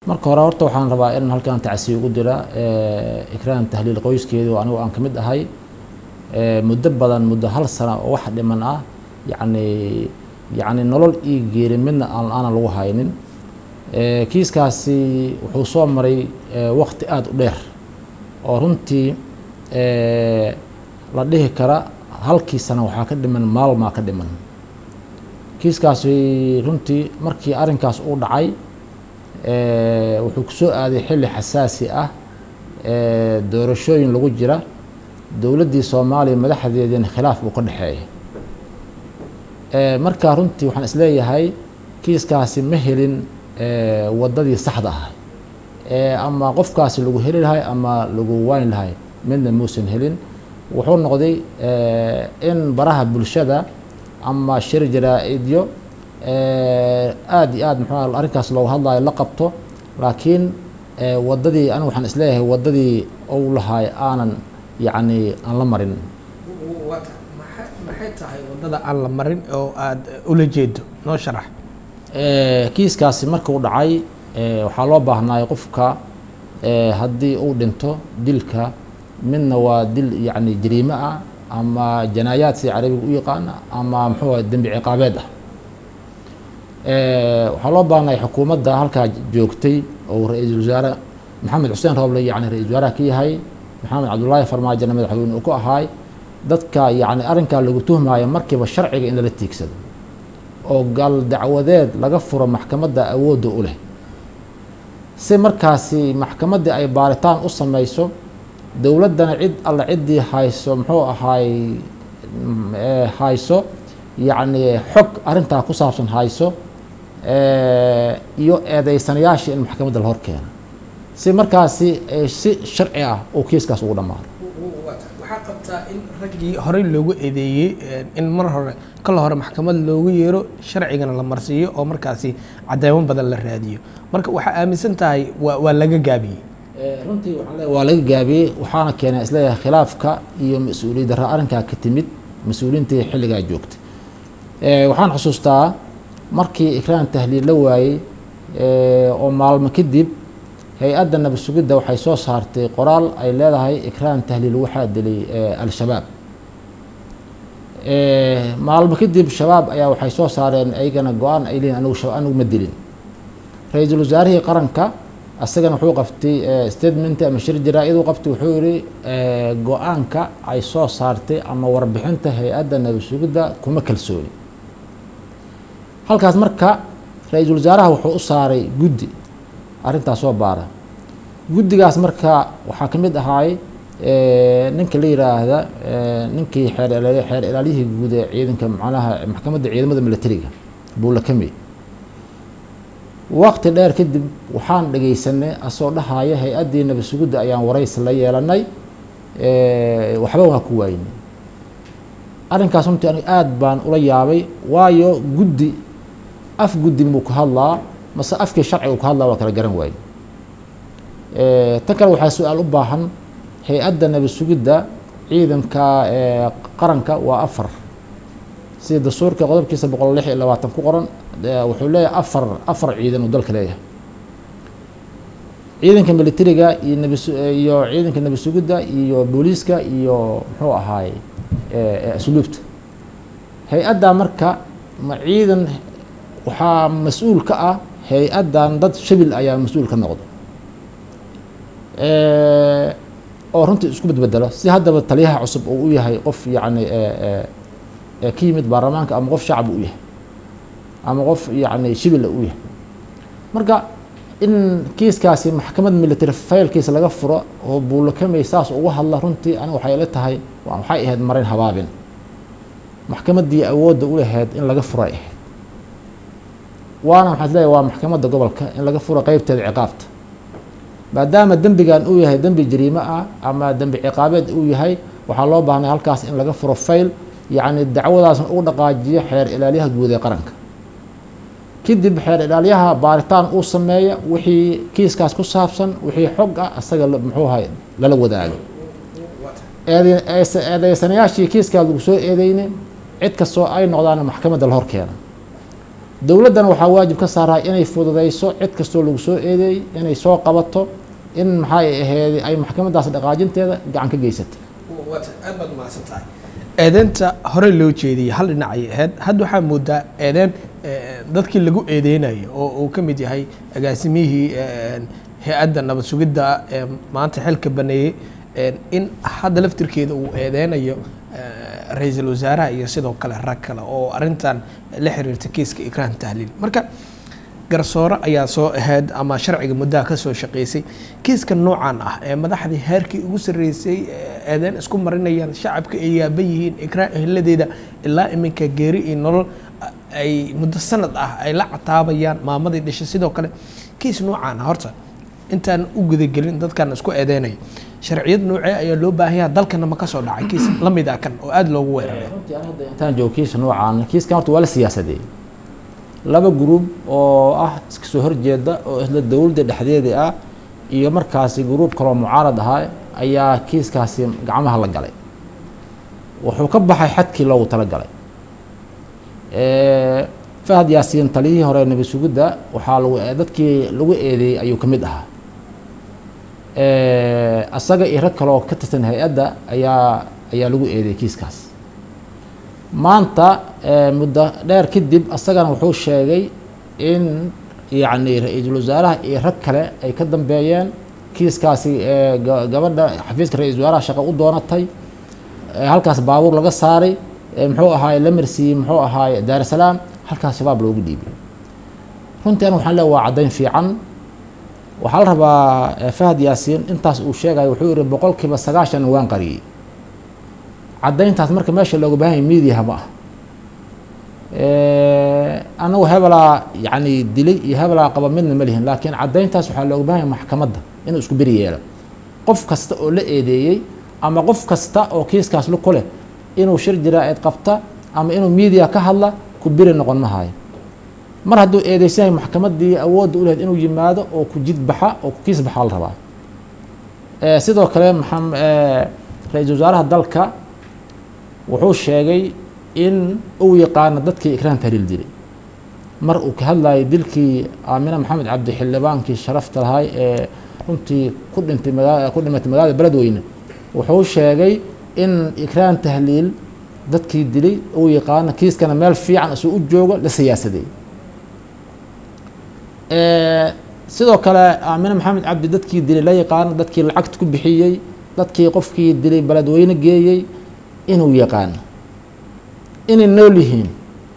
marka hore horta waxaan rabaa in halkan tacsiya ugu dira ikraan tahliil qoyskeedu anigu aan ka mid ahay muddo badan muddo hal sana oo wax dhiman ah yacni yacni nolol io geeri midna aan aanan lagu haynin kiiskaasi wuxuu soo maray waqti aada u dheer oo runtii la dhihi kara halkii sana waxaa ka dhiman maalmaa ka dhiman kiiskaasi runtii markii arrinkaas uu dhacay wuxuu kusoo aaday xilli xasaasi ah doorashooyin lagu jira dowladdii soomaaliya madaxdeediina khilaaf uu ka dhexeeya markaa runtii waxaan isleeyahay kiiskaasi ma helin waddadii saxda ah ama qofkaasi lagu heli lahay ama lagu wayn lahay midna muusan helin wuxuu noqday in baraha bulshada ama shir jaraa-idyo aada iyo aad muxuu arrinkaas looga hadlayo la qabto laakiin waddadii anigu waxaan isleeyahay waddadii ou lahay aanan yacni aan la marin maxay tahay waddada aan la marin oo aada ula jeedo noo sharax kiiskaasi markuu dhacay waxaa loo baahnaay qofka haddii uu dhinto dilka midna waa dil yacni jariime ah ama janaayaad sida carabiga u yaqaana ama muxuu ah dembi ciqaabeed ah waxaa loo baahnay xukuumadda halkaa joogtay oo ra-iisul wasaare maxamed xuseen rooble yani ra-isul wasaaraha ka yahay maxamed cabdullaahi farmaajona madaxweyne uu ku ahaay dadka yacni arrinkaa lagu tuhmaayo markiiba sharciga in lala tiigsado oo gal dacwadeed laga furo maxkamadda awoodda u leh si markaasi maxkamaddii ay baaritaan u samayso dowladdana cid alla ciddii hayso muxuu ahaay hayso yacni xog arrintaa ku saabsan hayso iyo eedeysanayaashii in maxkamadda la hor keeno si markaasi si sharci ah uu kiiskaas ugu dhammaado waxaa qabtaa in raggii horey loogu eedeeyey in mar hore kala hore maxkamad loogu yeero sharcigana la marsiiyo oo markaasi cadeymo badan la raadiyo marka waxaa aaminsan tahay waa waa laga gaabiyey runtii waxaan leeyahay waa laga gaabiyey waxaana keenay isleeyahay khilaafka iyo mas-uuliyad darra arrinkaa ka timid mas-uuliyiintii xilligaa joogtay waxaan xusuustaa markii ikraan tahliil la waayey oo maalmo kadib hay-adda nabad sugidda waxay soo saartay qoraal ay leedahay ikraan tahliil waxaa dilay al-shabaab maalmo kadib shabaab ayaa waxay soo saareen ayagana go-aan ay leeyihin anigu anigu ma dilin ra-iisul wasaarihii qaranka asagana wuxuu qabtay statement ama shir jaraa-id u qabtay wuxuu yihi go-aanka ay soo saartay ama warbixinta hay-adda nabad sugidda kuma kalsooni halkaas marka ra-iisul wasaaraha wuxuu u saaray guddi arrintaas soo baara guddigaas marka waxaa ka mid ahaay ninka la yiraahda ninkii xeer xeer ilaaliyihii guud ee ciidanka macnaha maxkamadda ciidamada militariga buulakame waqti dheer kadib waxaan dhegaysanay asoo dhahaya hay-addii nabad sugidda ayaan waraysi la yeelanay waxba waa ku waayinay arrinkaas runtii aniga aada baan ula yaabay waayo guddi af guddi muu ka hadlaa mase afkii sharciga uu ka hadlaa waa kala garan waaye tan kale waxaa su-aal u baahan hay-adda nabad sugidda ciidanka qaranka waa afar sida dastuurka qodobkiisa boqol lix iyo labaatan ku qoran wuxuu leeyahay afar afar ciidan uu dalka leeyahay ciidanka militariga iyo nab iyo ciidanka nabad sugidda iyo booliiska iyo muxuu ahaay asluubta hay-addaa marka ma ciidan waxaa mas-uul ka ah hay-addan dad shabil ayaa mas-uul ka noqdo oo runtii isku badbedelo si haddaba taliyaha cusub uu u yahay qof yacni ka yimid baarlamaanka ama qof shacab u yahay ama qof yacni shibila u yahay marka in kiiskaasi maxkamad military faylkiisa laga furo oo buulakamey saas uga hadla runtii aniga waxay ila tahay waxay ahayd marin habaabin maxkamaddii awoodda u lahayd in laga furo ay ahayd waana waxaan isleeyahay waa maxkamadda gobolka in laga furo qeybteeda ciqaabta maadaama dembigan uu yahay dembi jariime ah ama dembi ciqaabeed uu yahay waxaa loo baahnay halkaas in laga furo fayl yacni dacwadaasna ugu dhaqaajiyo xeer ilaaliyaha guud ee qaranka kadib xeer ilaalyaha baaritaan uu sameeya wixii kiiskaas ku saabsan wixii xog ah isaga muxuu ahay lala wadaago eedeysanayaashii kiiskaa lagu soo eedeyne cid kastoo ay noqdaan maxkamadda la hor keena dowladdana waxaa waajib ka saaraa inay fududeyso cid kastoo lagu soo eedeeyey inay soo qabato in maxay ahayd ay maxkamadaas dhaqaajinteeda gacan ka geysatay aad baad umahadsan tahay eedeynta hore loo jeediyey hal dhinac ayay ahayd hadda waxaa moodaa eedeyn dadkii lagu eedeynayo oo uu ka mid yahay agaasimihii hay-adda nabad sugidda ee maanta xilka baneeyey in hadda laftirkeeda uu eedeynayo ra-iisul wasaaraha iyo sidoo kale rag kale oo arrintan la xiriirta kiiska ikraan tahliil marka garsoore ayaa soo ahayd ama sharciga muddaha ka soo shaqeysay kiiska noocan ah ee madaxdii heerkii ugu sarreysay eedeyn isku marinayaan shacabka ay yaaba yihiin ikraan ehladeeda ilaa iminka geeri iyo nolol ay muddo sanad ah ay la cataabayaan maamadii dhashay sidoo kale kiis noocan ah horta intaan u gudagelin dadkan isku eedeynaya sharciyad noocee ayaa loo baahanyaa dalkana ma ka soo dhacay kiis la mid ah kan oo aada loogu weeraray intaan joogo kiisa noocaan kiiskan horta waa la siyaasadeeyey laba gruub oo ah iska soo horjeeda oo isla dowladda dhexdeeda ah iyo markaasi gruub kaloo mucaarad ahaa ayaa kiiskaasi gacmaha la galay wuxuu ka baxay xadkii loogu talagalay fahad yaasiin taliyihii hore nabi sugidda waxaa lagu dadkii lagu eedeeyey ayuu ka mid ahaa asaga iyo rag kaleoo ka tirsan hay-adda ayaa ayaa lagu eedeeyey kiiskaas maanta muddo dheer kadib asagana wuxuu sheegay in yacni ra-iisul wasaaraha iyo rag kale ay ka dambeeyeen kiiskaasi gabadha xafiiska ra-isul wasaaraha shaqo u doonatay halkaas baabuur laga saaray muxuu ahaay la marsiiyey muxuu ahaay daar salaam halkaas shabaab loogu dhiibay runtii aniga waxaan leeya waa caddayn fiican waxaa la rabaa fahad yaasiin intaas uu sheegayo wuxuu yihi boqolkiiba sagaashan waan qariyey caddayntaas marka meesha looga baahan yahay mediaha ma ah anagu hebelaa yacni dilay iyo hebelaa qaba midna ma lihin laakiin caddayntaas waxaa looga baahan yahay maxkamadda inuu isku beri yeelo qof kasta oo la eedeeyey ama qof kasta oo kiiskaas lu ku leh inuu shir jiraa-id qabta ama inuu media ka hadla ku beri noqon ma hayo mar hadduu eedeysan yahay maxkamaddii awoodda u lahayd inuu yimaado oo ku jid baxa oo ku kiis baxaa la rabaa sidoo kale maxam ra-iisul wasaaraha dalka wuxuu sheegay in uu yaqaano dadkii ikraan tahliil dilay mar uu ka hadlayay dilkii aamina maxamed cabdi xildhibaankii sharafta lahay ee runtii ku dhintay magaa ku dhimatay magaalada beledweyne wuxuu sheegay in ikraan tahliil dadkii dilay uu yaqaano kiiskana meel fiican isuu u joogo la siyaasadeey sidoo kale aamine maxamed cabdi dadkii dilay la yaqaano dadkii lacagta ku bixiyey dadkii qofkii dilay beledweyne geeyey inuu yaqaano inay nool yihiin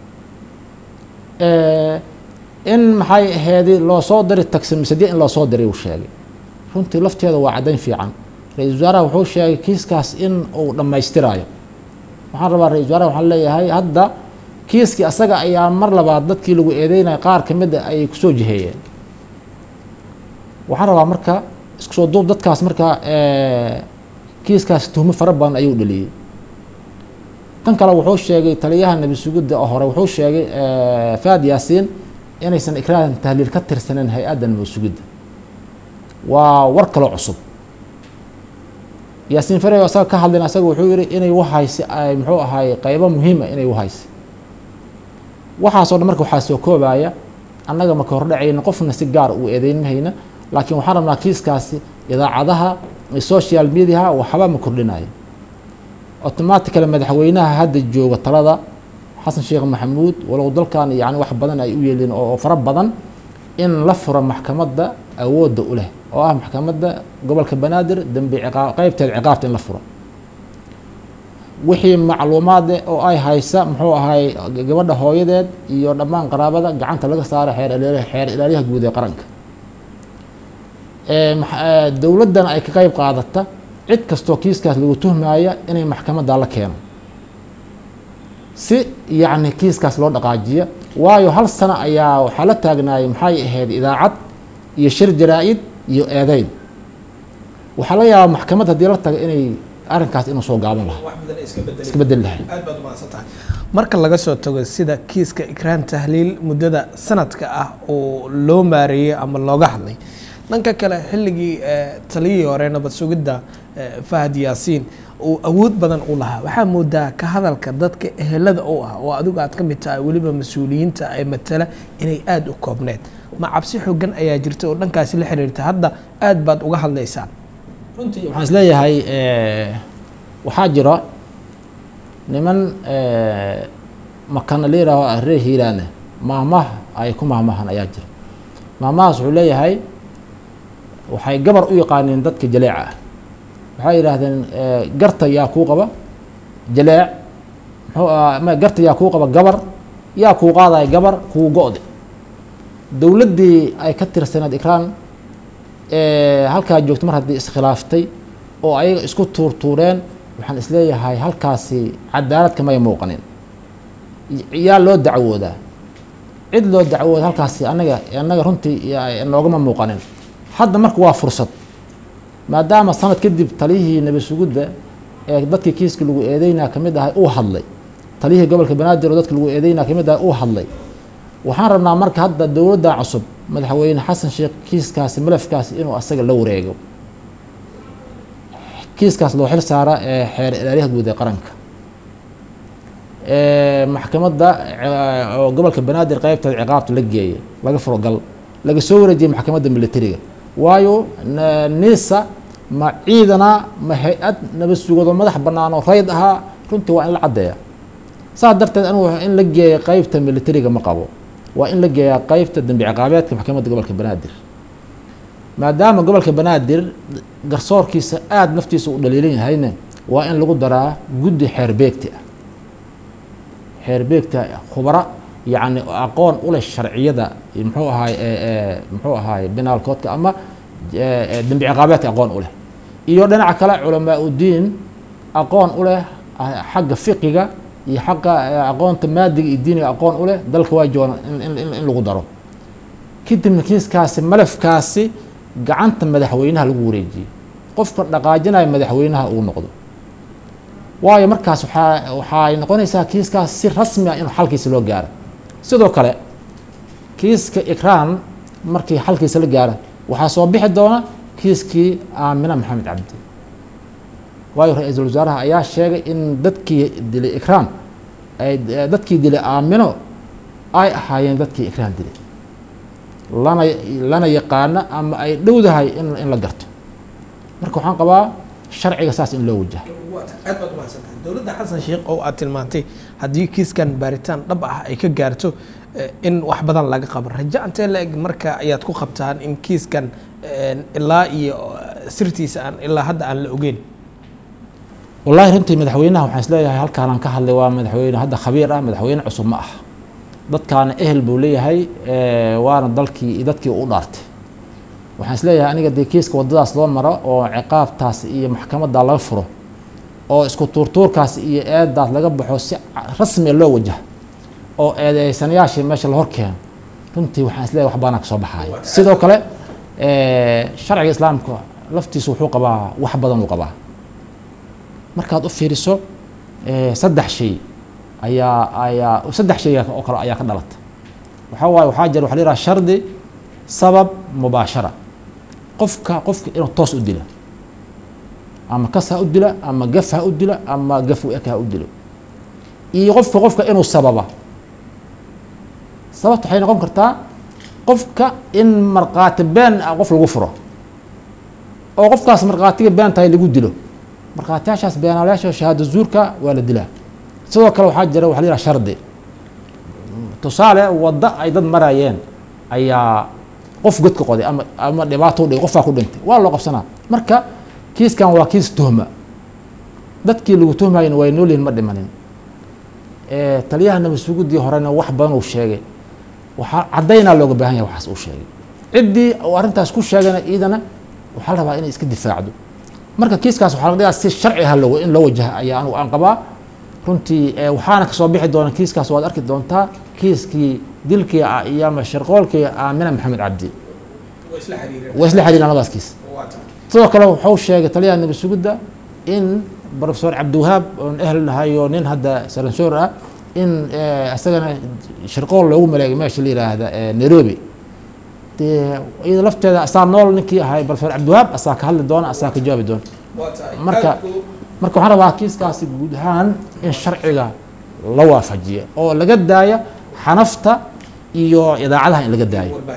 in maxay aheedi loo soo diray taximisadya in loo soo diray uu sheegay runtii lafteeda waa caddayn fiican ra-isul wasaaraha wuxuu sheegay kiiskaas in uu dhammaystiraayo waxaan rabaa ra-isul wasaaraha waxaan leeyahay hadda kiiskii asaga ayaa mar labaad dadkii lagu eedeynaya qaar ka mid a ayay kusoo jiheeyeen waxaan rabaa marka isku soo duub dadkaas marka kiiskaas tuhmo fara badan ayuu dhaliyey tan kale wuxuu sheegay taliyaha nabi sugidda oo hore wuxuu sheegay faad yaasiin inaysan ikraan tahliil ka tirsaneyn hay-adda nabi sugidda waa war kaloo cusub yaasiin farey asaga ka hadlayn asaga wuxuu yihi inay wahaysi ay muxuu ahaay qeybo muhiima inay wahaysi waxaasoo dhan marka waxaa soo koobaya annaga maka hordhacayna qofna si gaar uu eedeynmahayna laakiin waxaan rabnaa kiiskaasi idaacadaha social mediaha waxba ma kordhinayo automatically madaxweynaha hadda jooga talada xasan sheekh maxamuud walow dalkan yani wax badan ay u yeelin oo fara badan in la furo maxkamadda awoodda u leh oo ah maxkamadda gobolka banaadir dembi ciqaab qeybteeda ciqaabta in la furo wixii macluumaade oo ay haysa muxuu ahay gabadha hooyadeed iyo dhammaan qaraabada gacanta laga saaro xeer xeer ilaaliyaha guud ee qaranka dowladdana ay ka qeyb qaadata cid kastoo kiiskaas lagu tuhmaya inay maxkamadda la keeno si yacni kiiskaas loo dhaqaajiya waayo hal sano ayaa waxaa la taagnaayay maxay ahayd idaacad iyo shir jaraa-id iyo eedeyn waxaa laga yaabaa maxkamad haddii la tago inay arrinkaas inuu soo gaaban lahaa iska bedeli lahay aad baad umahadsantahay marka laga soo tago sida kiiska ikraan tahliil muddada sanadka ah oo loo maareeyey ama looga hadlay dhanka kale xilligii taliyihii hore nabad sugidda fahad yaasiin uu awood badan u lahaa waxaa moodaa ka hadalka dadka ehelada u ah oo adigu aad ka mid tahay weliba mas-uuliyiinta ee matala inay aada u koobneed ma cabsi xoogan ayaa jirta oo dhankaasi la xiriirta hadda aad baad uga hadlaysaan runtii waxaan isleeyahay waxaa jira niman makana la yihaaho reer hiiraane maahmah ay ku mahmahan ayaa jira maahmahaas wuxuu leeyahay waxay gabar u yaqaaniin dadka jaleeca ah waxay yidhaahdeen garta yaa kuu qaba jaleec muxuu aha ma garta yaa kuu qaba gabar yaa kuu qaadaya gabar kuu go-de dowladdii ay ka tirsaneed ikraan halkaa joogto mar haddii iskhilaaftay oo ayaga isku tuurtuureen waxaan isleeyahay halkaasi cadaalad kamay muuqanin yaa loo dacwoodaa cid loo dacwooda halkaasi anaga annaga runtii noogama muuqanin hadda marka waa fursad maadaama sanad kadib taliyihii nabi sugudda ee dadkii kiiska lagu eedeynaa kamid ahay uu hadlay taliyihii gobolka banaadir oo dadka lagu eedeynaa kamid ahay uu hadlay waxaan rabnaa marka hadda dowladda cusub madaxweyne xasan sheekh kiiskaasi malafkaasi inuu asaga la wareego kiiskaas loo xil saara ee xeer ilaaliyaha guud ee qaranka maxkamadda oo gobolka banaadir qeybteeda ciqaabta la geeyay laga furo gal laga soo wareejiyay maxkamadda militariga waayo nisa ma ciidana ma hay-ad nabad sugado madax bannaan oo rayd ahaa runtii waa in la caddeeya saas darteed anigu in la geeya qeybta militariga ma qabo waa in la geeyaa qeybta dembi ciqaabeedka maxkamadda gobolka banaadir maadaama gobolka banaadir garsoorkiisa aada naftiisa u dhaliilan yahayne waa in lagu daraa guddi xeerbeegti ah xeerbeegta khubara yacni aqoon u leh sharciyada muxuu ahaay muxuu ahaay binaalkoodka ama dembi ciqaabeedka aqoon u leh iyo dhinaca kale culamaa udiin aqoon u leh xagga fiqiga iyo xagga aqoonta maadiga iyo diiniga aqoon u leh dalka waa joogan in lagu daro kadibna kiiskaasi malafkaasi gacanta madaxweynaha lagu wareejiyey qofka dhaqaajinaya madaxweynaha uu noqdo waayo markaas waxaa waxay noqonaysaa kiiskaas si rasmi ah in xalkiisa loo gaaro sidoo kale kiiska ikraan markii xalkiisa la gaara waxaa soo bixi doona kiiskii aamina maxamed cabdi waayo ra-iisul wasaaraha ayaa sheegay in dadkii dilay ikraan ay dadkii dilay aamino ay ahaayeen dadkii ikraan dilay lana lana yaqaano ama ay dhowdahay in in la garto marka waxaan qabaa sharciga saas in loo wajaha aad baad umahadsantahay dowladda xasan sheekh oo aad tilmaantay haddii kiiskan baaritaan dhab ah ay ka gaarto in wax badan laga qabo rajo antee la eg marka ayaad ku qabtaan in kiiskan ilaa iyo sirtiisa aan ilaa hadda aan la ogeyn wallahi runtii madaxweynaha waxaan isleeyahay halkaanaan ka hadlay waa madaxweyne hadda khabiir ah madaxweyne cusub ma ah dadkaana ehel buu leeyahay waana dalkii iyo dadkii u dhaartay waxaan isleeyahay aniga dee kiiska waddadaas loo maro oo ciqaabtaas iyo maxkamadda laga furo oo isku tuurtuurkaas iyo eedaas laga baxo si rasmiya loo wajaha oo eedeysanayaashii meesha la hor keeno runtii waxaan isleeyahay wax baana ka soo baxaaya sidoo kale sharciga islaamka laftiisu wuxuu qabaa wax badan uu qabaa markaad u fiiriso saddex shay ayaa ayaa saddex shay oo kale ayaa ka dhalata waxaa waaye waxaa jira waxa la yidhaha shardi sabab mubaashara qofka qofka inuu toos u dila ama kas ha u dila ama gaf ha u dila ama gaf u eg ha u dilo iyo qofka qofka inuu sababa sababta waxay noqon kartaa qofka in markhaati been ah qof lagu furo oo qofkaas markhaatiga been tahay lagu dilo markhaatiyaashaas beenaalayaasha shahaado zuurka waa la dilaa sidoo kale waxaa jira waxa la yidhaha shardi tusaale waddo ay dad marayeen ayaa qof godka qoday ama ama dhibaato u dhigay qofaa ku dhintay waa loo qabsanaa marka kiiskan waa kiis tuhma dadkii lagu tuhmayna way noolyihin ma dhimanin taliyaha nabadsuguddii horena wax badan uu sheegay waxaa caddaynaa looga baahan yahay waxaas uu sheegay ciddii uu arrintaas ku sheegana iidana waxaa la rabaa inay iska difaacdo marka kiiskaas waxaa laga dhigaa si sharci ah loo in loo wajaha ayaa anigu aan qabaa runtii waxaana kasoo bixi doona kiiskaas waad arki doontaa kiiskii dilkii iyo ama sharqoolkii aamina maxamed cabdi waa isla xiriiraan labadaas kiis sidoo kale wuxuu sheegay taliyaha nabi sugidda in profesor cabdiwahaab oon ehel nahay oo nin hadda saransoor ah in isagana sharqool loogu maleegay meesha la yiraahda nairobi dee iyada lafteeda asaa nool ninkii ahay balfeer cabdiwahaab asaa ka hadli doona asaa ka jawaabi doona marka marka waxaan rabaa kiiskaasi guud ahaan in sharciga la waafajiya oo laga daaya xanafta iyo idaacadaha in laga daayo